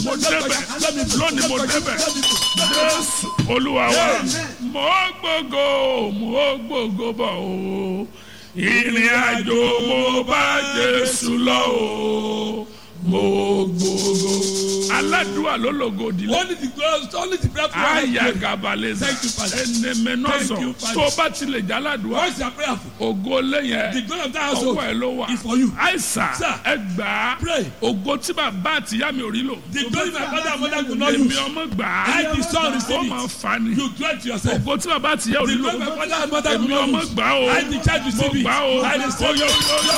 mo débẹ̀ lónìí mo débẹ̀ jésù olúwa wa mo gbogbo mo gbogbo bọ̀ o ìrìn àjò mo bá jésù lọ o mo gbogbo aládùúgbò ló lògò òdìlẹ Only the glory, only the breath of aya gabaleza Thank you, Father. enemenọsọ Thank you, Father. tó o bá tilẹ̀ jáládùúgbò Once you are prayerful, ògo lẹ́yìn the glory of that household ọwọ́ ẹ ló wà is for you. àìsàn Sir. ẹgbàá Pray. ògo tí bàbá àtìyá mi ò rí lò The glory my father and mother could not èmi use. ọmọ gbà á I the son ó receive máa it. fa ni You do it to yourself. ògo tí bàbá àtìyá ò The rí lò glory my father and mother èmi could not ọmọ use. gbà ó I the child mo receive it. gbà ó I the son Oyo, oyo, oyo,